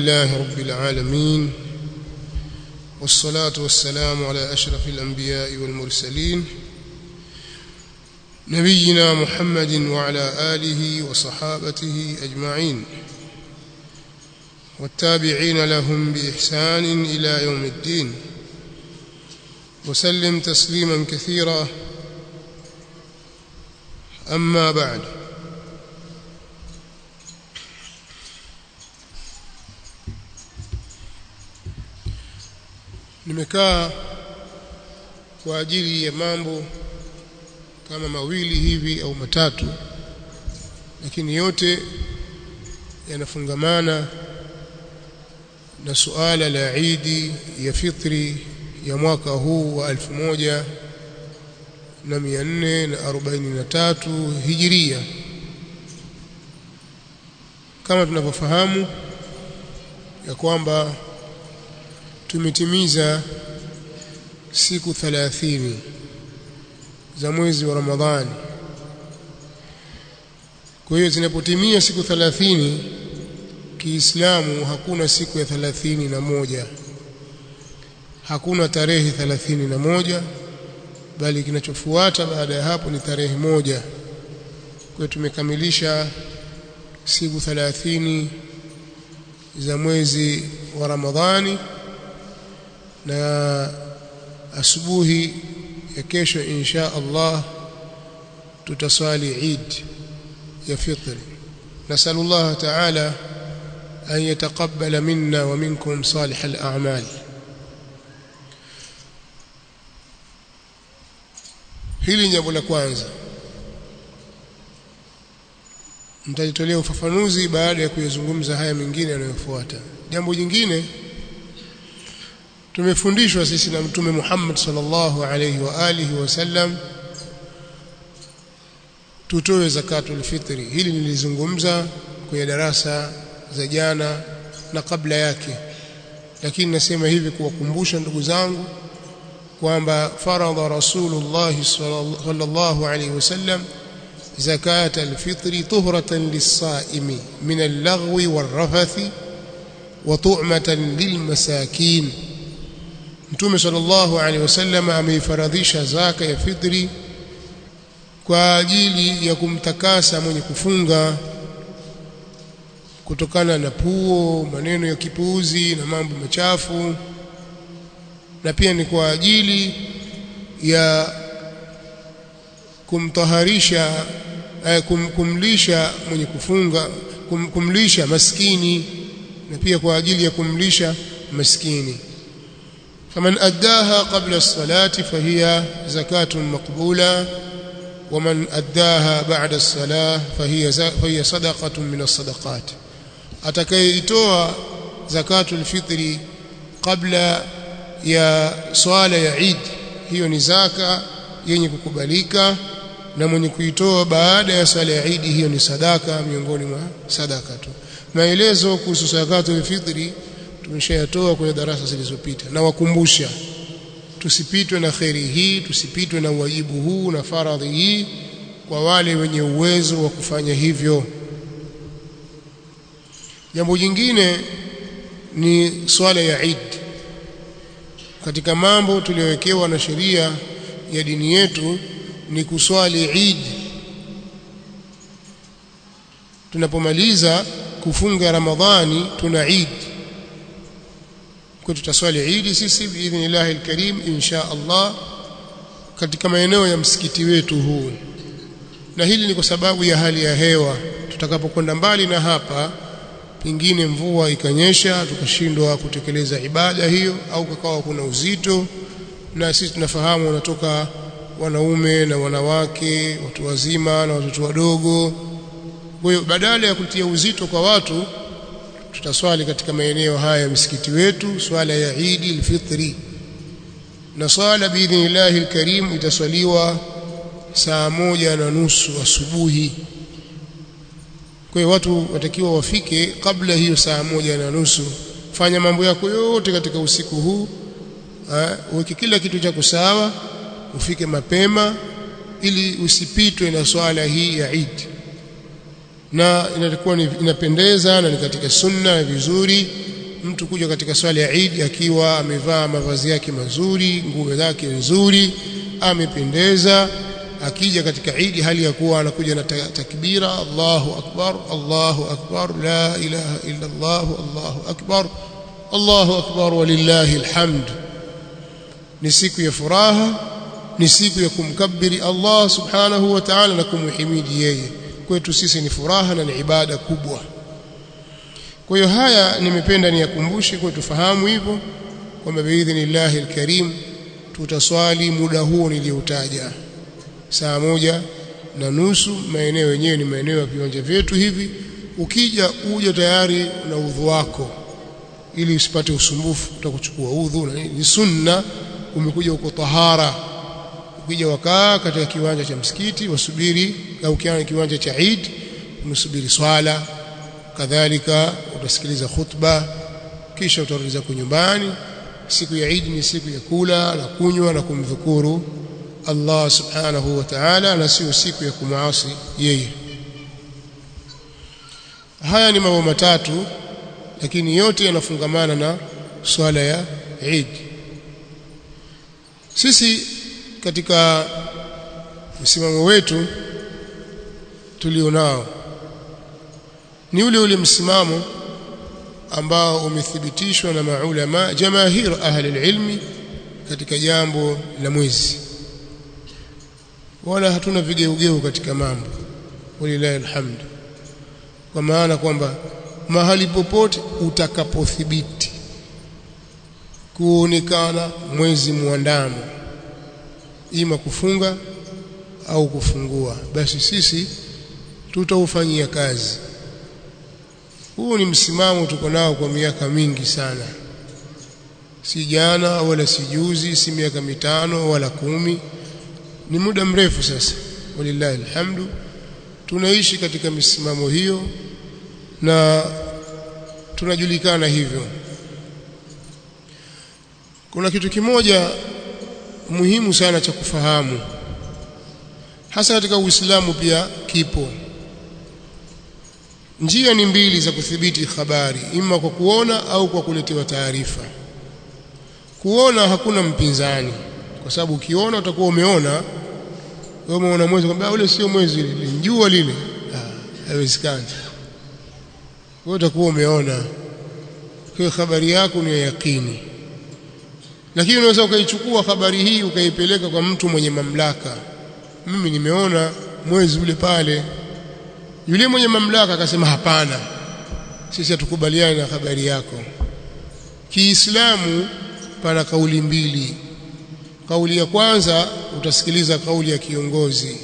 لله رب العالمين والصلاة والسلام على أشرف الأنبياء والمرسلين نبينا محمد وعلى آله وصحابته أجمعين والتابعين لهم بإحسان إلى يوم الدين وسلم تسليما كثيرا أما بعد nimekaa kwa ajili ya mambo kama mawili hivi au matatu lakini yote yanafungamana na suala la Idi ya fitri ya mwaka huu wa 1443 Hijiria kama tunavyofahamu ya kwamba tumetimiza siku 30 za mwezi wa Ramadhani kwa hiyo zinapotimia siku 30 Kiislamu hakuna siku ya 30 na moja hakuna tarehe 30 na moja bali kinachofuata baada ya hapo ni tarehe moja kwa hiyo tumekamilisha siku 30 za mwezi wa Ramadhani na asubuhi ya kesho insha Allah tutaswali Eid ya fitri نسأل الله تعالى أن يتقبل منا ومنكم صالح الأعمال hili jambo la kwanza mtajitolea ufafanuzi baada ya kuyazungumza haya mengine yanayofuata jambo jingine tumefundishwa sisi na mtume Muhammad sallallahu alayhi wa alihi wasallam tutoe zakatul fitri hili nilizungumza kwenye darasa za jana na kabla yake lakini nasema hivi kuwakumbusha ndugu zangu kwamba faradha rasulullah sallallahu alayhi wasallam zakat alfitri tuhratan lis-saimi min al-laghwi war-rafathi wa tu'matan lil-masakin Mtume sallallahu alaihi wasallam ameifaradhisha zaka ya fitri kwa ajili ya kumtakasa mwenye kufunga kutokana na puo, maneno ya kipuuzi na mambo machafu na pia ni kwa ajili ya kumtaharisha eh, kum, kumlisha mwenye kufunga kum, kumlisha maskini na pia kwa ajili ya kumlisha maskini فمن أداها قبل الصلاة فهي زكاة مقبولة ومن أداها بعد الصلاة فهي فهي صدقة من الصدقات atakayeitoa zakatul fitri kabla ya swala ya Eid hiyo ni zaka yenye kukubalika na mwenye kuitoa baada ya swala ya Eid hiyo ni sadaka miongoni mwa sadaka tu maelezo kuhusu zakatul fitri tumeshayatoa kwenye darasa zilizopita na wakumbusha tusipitwe na kheri hii tusipitwe na wajibu huu na faradhi hii kwa wale wenye uwezo wa kufanya hivyo jambo jingine ni swala ya Eid katika mambo tuliyowekewa na sheria ya dini yetu ni kuswali Eid tunapomaliza kufunga Ramadhani tuna Eid kwa tutaswali Eid sisi biidhnillah alkarim insha Allah katika maeneo ya msikiti wetu huu na hili ni kwa sababu ya hali ya hewa tutakapokwenda mbali na hapa pengine mvua ikanyesha tukashindwa kutekeleza ibada hiyo au kakawa kuna uzito na sisi tunafahamu wanatoka wanaume na wanawake watu wazima na watoto wadogo kwa hiyo badala ya kutia uzito kwa watu tutaswali katika maeneo haya ya msikiti wetu swala ya Eid al-Fitri na swala biidhnillahi al-Karim itaswaliwa saa moja na nusu asubuhi kwa hiyo watu watakiwa wafike kabla hiyo saa moja na nusu fanya mambo yako yote katika usiku huu uweke kila kitu chako sawa ufike mapema ili usipitwe na swala hii ya Eid na inakuwa inapendeza na ni katika sunna vizuri mtu kuja katika swala ya Eid akiwa amevaa mavazi yake mazuri nguo zake nzuri amependeza akija katika Eid hali ya kuwa anakuja na takbira Allahu akbar Allahu akbar la ilaha illa Allah Allahu akbar Allahu akbar walillahi alhamd ni siku ya furaha ni siku ya kumkabiri Allah subhanahu wa ta'ala na kumhimidi yeye kwetu sisi ni furaha na ni ibada kubwa kwa hiyo haya nimependa niyakumbushe kwa tufahamu hivyo kwamba biidhnillahi alkarim tutaswali muda huo nilioutaja saa moja na nusu maeneo yenyewe ni maeneo ya viwanja vyetu hivi ukija uje tayari na udhu wako ili usipate usumbufu utakuchukua udhu na ni sunna umekuja uko tahara ukija wakaa katika kiwanja cha msikiti wasubiri au kiwanja cha Eid unasubiri swala kadhalika utasikiliza khutba kisha utarudi zako nyumbani siku ya Eid ni siku ya kula na kunywa na kumdhukuru Allah subhanahu wa ta'ala na sio siku ya kumaasi yeye haya ni mambo matatu lakini yote yanafungamana na swala ya Eid sisi katika msimamo wetu tulionao ni ule ule msimamo ambao umethibitishwa na maulama jamahir ahli ilmi katika jambo la mwezi wala hatuna vigeugeu katika mambo walilahi alhamd kwa maana kwamba mahali popote utakapothibiti kuonekana mwezi muandamo ima kufunga au kufungua basi sisi tutaufanyia kazi huu ni msimamo tuko nao kwa miaka mingi sana si jana wala si juzi si miaka mitano wala kumi ni muda mrefu sasa walillahi alhamdu tunaishi katika misimamo hiyo na tunajulikana hivyo kuna kitu kimoja muhimu sana cha kufahamu hasa katika Uislamu pia kipo njia ni mbili za kudhibiti habari ima kwa kuona au kwa kuletewa taarifa kuona hakuna mpinzani kwa sababu ukiona utakuwa umeona wewe umeona mwezi kwamba ule sio mwezi lile jua lile haiwezekani wewe utakuwa umeona kwa habari yako ni ya yakini lakini unaweza ukaichukua habari hii ukaipeleka kwa mtu mwenye mamlaka mimi nimeona mwezi ule pale yule mwenye mamlaka akasema hapana sisi hatukubaliani na habari yako Kiislamu pana kauli mbili kauli ya kwanza utasikiliza kauli ya kiongozi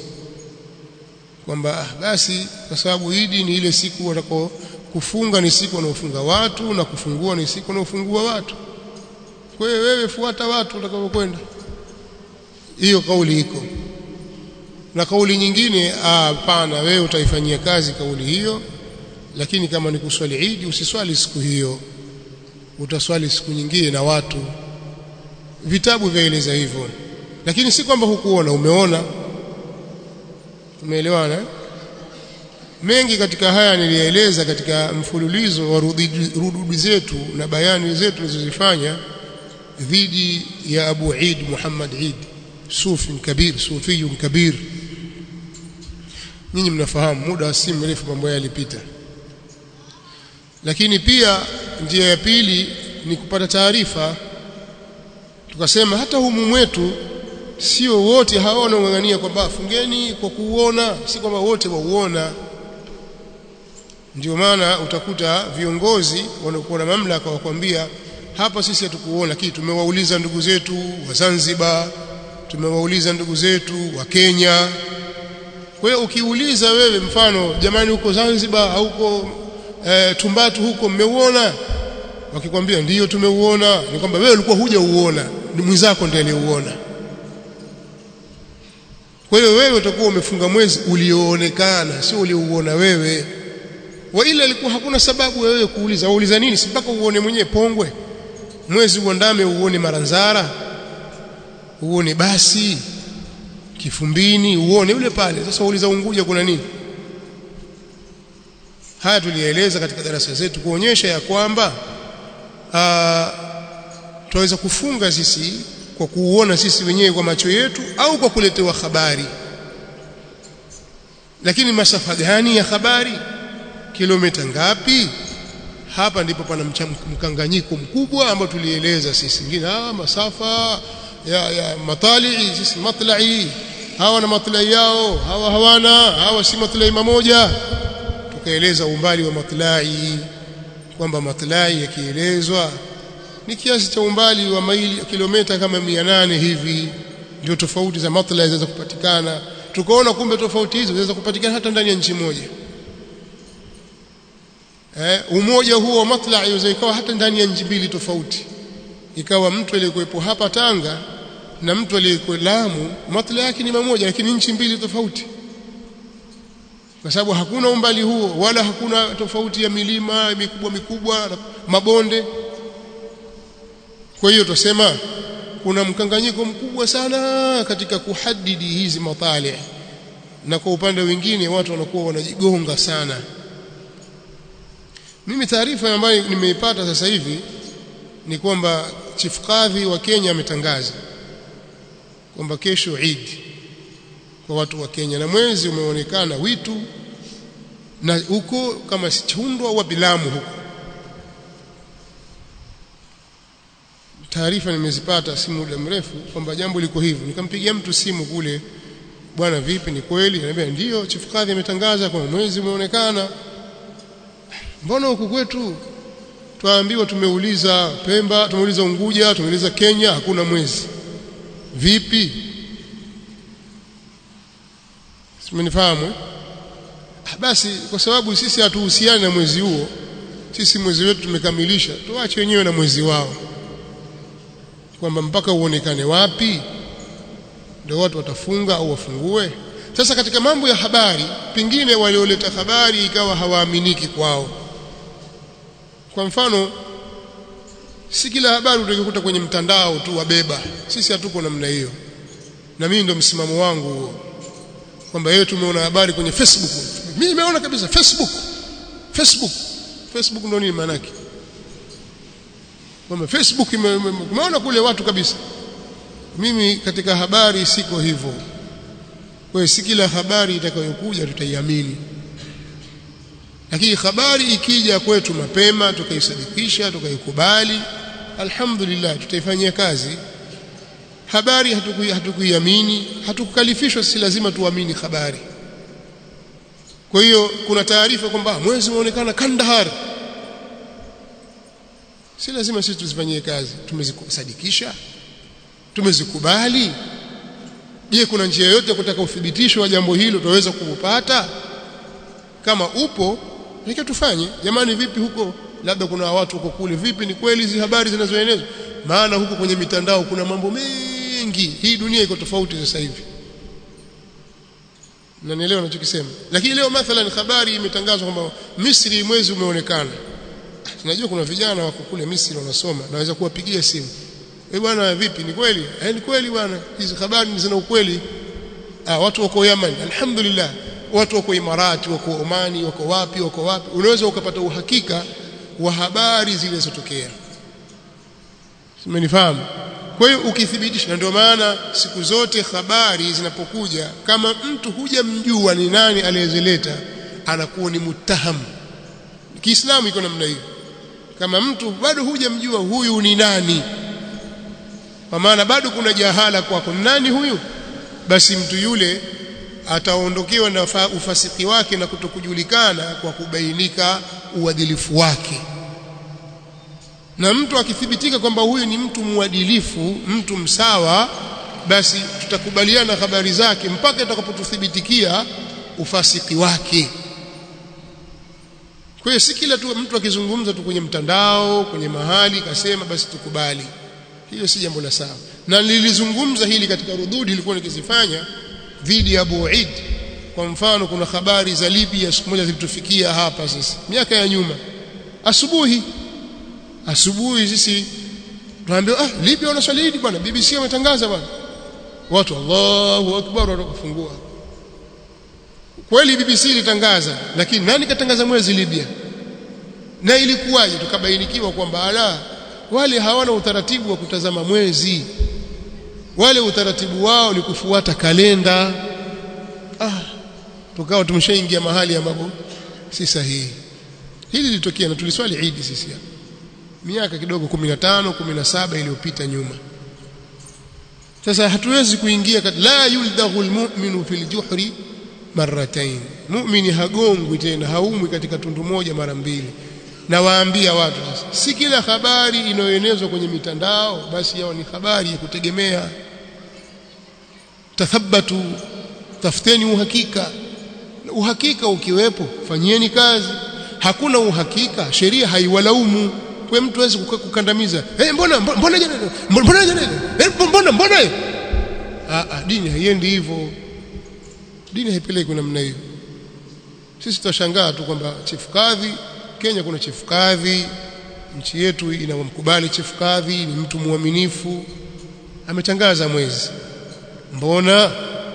kwamba ah, basi kwa sababu Idi ni ile siku watako kufunga ni siku wanaofunga watu na kufungua ni siku wanaofungua watu kwa hiyo wewe fuata watu utakapokwenda hiyo kauli iko na kauli nyingine hapana wewe utaifanyia kazi kauli hiyo lakini kama ni kuswali Idi usiswali siku hiyo utaswali siku nyingine na watu vitabu vyaeleza hivyo lakini si kwamba hukuona umeona umeelewana mengi katika haya nilieleza katika mfululizo wa rududi zetu na bayani zetu tulizozifanya dhidi ya Abu Eid Muhammad Eid sufi kabir sufi kabir nyinyi mnafahamu muda si mrefu mambo yalipita lakini pia njia ya pili ni kupata taarifa tukasema hata humu mwetu sio wote hawana ungangania kwamba fungeni kwa kuuona si kwamba wote wauona ndio maana utakuta viongozi wanaokuwa na mamlaka wakwambia hapa sisi hatukuona lakini tumewauliza ndugu zetu wa Zanzibar tumewauliza ndugu zetu wa Kenya kwa hiyo ukiuliza wewe mfano jamani huko Zanzibar au huko e, Tumbatu huko mmeuona wakikwambia ndiyo tumeuona ni kwamba wewe ulikuwa huja uona ni mwenzako ndiye aliyeuona kwa hiyo wewe utakuwa umefunga mwezi ulioonekana sio uliouona wewe wa ila ilikuwa hakuna sababu wewe kuuliza wauliza nini si mpaka uone mwenyewe pongwe mwezi uandame uone maranzara uone basi kifumbini uone ule pale sasa uuliza unguja kuna nini haya tulieleza katika darasa zetu kuonyesha ya kwamba tunaweza kufunga sisi kwa kuuona sisi wenyewe kwa macho yetu au kwa kuletewa habari lakini masafa gani ya habari kilomita ngapi hapa ndipo pana mkanganyiko mkubwa ambao tulieleza sisi ngine ah masafa ya, ya matalii sisi matlai hawa na matlai yao hawa hawana hawa si matlai mamoja tukaeleza umbali wa matlai kwamba matlai yakielezwa ni kiasi cha umbali wa maili kilomita kama 800 hivi ndio tofauti za matlai zinaweza kupatikana tukaona kumbe tofauti hizo zinaweza kupatikana hata ndani ya nchi moja eh, umoja huo wa matlai unaweza ikawa hata ndani ya nchi mbili tofauti ikawa mtu aliyekuwepo hapa Tanga na mtu aliyekuwa Lamu matlai yake ni mamoja lakini nchi mbili tofauti kwa sababu hakuna umbali huo wala hakuna tofauti ya milima mikubwa mikubwa mabonde kwa hiyo tusema kuna mkanganyiko mkubwa sana katika kuhadidi hizi matali na kwa upande mwingine watu wanakuwa wanajigonga sana mimi taarifa ambayo nimeipata sasa hivi ni kwamba chief kadhi wa Kenya ametangaza kwamba kesho Eid kwa watu wa Kenya na mwezi umeonekana witu na huko kama sichundwa au bilamu huko taarifa nimezipata si muda mrefu kwamba jambo liko hivyo nikampigia mtu simu kule bwana vipi ni kweli ananiambia ndio chief kadhi ametangaza kwamba mwezi umeonekana mbona huku kwetu twaambiwa tumeuliza Pemba tumeuliza Unguja tumeuliza Kenya hakuna mwezi vipi simenifahamu basi kwa sababu sisi hatuhusiani na mwezi huo sisi mwezi wetu tumekamilisha tuache wenyewe na mwezi wao kwamba mpaka uonekane wapi ndio watu watafunga au wafungue sasa katika mambo ya habari pengine walioleta habari ikawa hawaaminiki kwao kwa mfano si kila habari utakuta kwenye mtandao tu wabeba sisi hatuko namna hiyo na mimi ndo msimamo wangu huo kwamba yeye tumeona habari kwenye Facebook mimi nimeona kabisa Facebook Facebook Facebook ndo nini maana yake kwamba Facebook umeona kule watu kabisa mimi katika habari siko hivyo kwa si kila habari itakayokuja tutaiamini lakini habari ikija kwetu mapema tukaisadikisha tukaikubali alhamdulillah tutaifanyia kazi habari hatukuiamini hatukukalifishwa si lazima tuamini habari kwa hiyo kuna taarifa kwamba mwezi umeonekana Kandahar si lazima sisi tuzifanyie kazi tumezisadikisha tumezikubali je kuna njia yoyote kutaka uthibitisho wa jambo hilo tunaweza kuupata kama upo nika tufanye jamani vipi huko labda kuna watu huko kule vipi ni kweli hizi habari zinazoenezwa maana huko kwenye mitandao kuna mambo mengi hii dunia iko tofauti sasa hivi Mnanielewa ninachokisema? Lakini leo mathalan habari imetangazwa kwamba Misri mwezi umeonekana. Tunajua kuna vijana wako kule Misri wanasoma, naweza kuwapigia simu. Eh bwana vipi ni kweli? Eh ni kweli bwana. Hizi habari zina ukweli. Ah watu wako Yemen, alhamdulillah. Watu wako Imarati, wako Omani, wako wapi, wako wapi. Unaweza ukapata uhakika wa habari zilizotokea. Simenifahamu? Kwa hiyo ukithibitisha na ndio maana siku zote habari zinapokuja kama mtu hujamjua ni nani aliyezileta anakuwa ni mutaham Kiislamu iko namna hiyo kama mtu bado hujamjua huyu ni nani kwa maana bado kuna jahala kwako nani huyu basi mtu yule ataondokewa na ufasiki wake na kutokujulikana kwa kubainika uadilifu wake na mtu akithibitika kwamba huyu ni mtu mwadilifu mtu msawa basi tutakubaliana habari zake mpaka itakapotuthibitikia ufasiki wake kwa hiyo si kila tu mtu akizungumza tu kwenye mtandao kwenye mahali kasema basi tukubali hiyo si jambo la sawa na nilizungumza hili katika rududi ilikuwa nikizifanya dhidi ya Abu Eid kwa mfano kuna habari za Libya siku moja zilitufikia hapa sisi miaka ya nyuma asubuhi asubuhi sisi tunaambiwa ah Libya wanaswali Eid bwana BBC wametangaza bwana watu Allahu akbar wakafungua kweli BBC ilitangaza lakini nani katangaza mwezi Libya na ilikuwaje tukabainikiwa kwamba ala wale hawana utaratibu wa kutazama mwezi wale utaratibu wao ni kufuata kalenda ah tukawa tumeshaingia mahali ambapo si sahihi hili lilitokea na tuliswali Eid sisi hapa miaka kidogo 15 17 iliyopita nyuma sasa hatuwezi kuingia la yuldaghu almu'minu fil juhri marratain mu'mini hagongwi tena haumwi katika tundu moja mara mbili na waambia watu sasa si kila habari inayoenezwa kwenye mitandao basi yao ni habari ya kutegemea tathabbatu tafuteni uhakika uhakika ukiwepo fanyieni kazi hakuna uhakika sheria haiwalaumu kwa mtu hawezi kukandamiza eh mbona mbona jana mbona jana eh mbona mbona ah ah dini haiendi hivyo dini haipeleki namna hiyo sisi tutashangaa tu kwamba chief kadhi Kenya kuna chief kadhi nchi yetu inamkubali chief kadhi ni mtu mwaminifu ametangaza mwezi mbona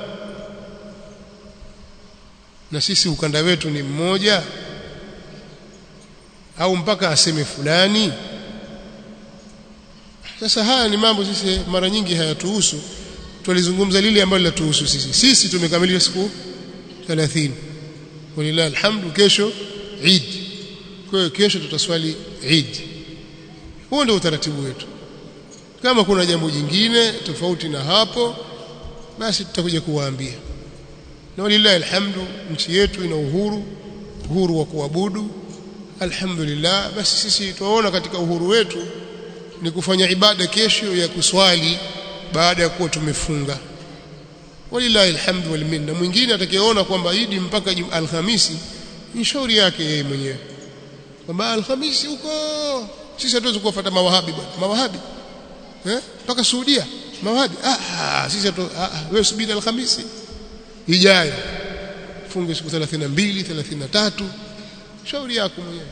na sisi ukanda wetu ni mmoja au mpaka aseme fulani sasa haya ni mambo sisi mara nyingi hayatuhusu tulizungumza lile ambalo linatuhusu sisi sisi tumekamilisha siku 30 walillahi alhamdu kesho Eid kwa hiyo kesho tutaswali Eid huo ndio utaratibu wetu kama kuna jambo jingine tofauti na hapo basi tutakuja kuwaambia na walillahi alhamdu nchi yetu ina uhuru uhuru wa kuabudu alhamdulillah basi sisi tunaona katika uhuru wetu ni kufanya ibada kesho ya kuswali baada ya kuwa tumefunga walillahi alhamdu wal minna mwingine atakayeona kwamba idi mpaka alhamisi ni shauri yake yeye mwenyewe kwamba alhamisi huko sisi hatuwezi kuwafuata mawahabi bwana mawahabi eh mpaka Saudia mawahabi ah sisi hatu ah, wewe subiri alhamisi ijayo funge siku 32 33 shauri yako mwenyewe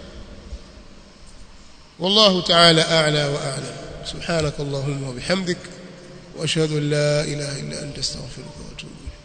والله تعالى أعلى وأعلم سبحانك اللهم وبحمدك وأشهد أن لا إله إلا أنت استغفرك وأتوب إليك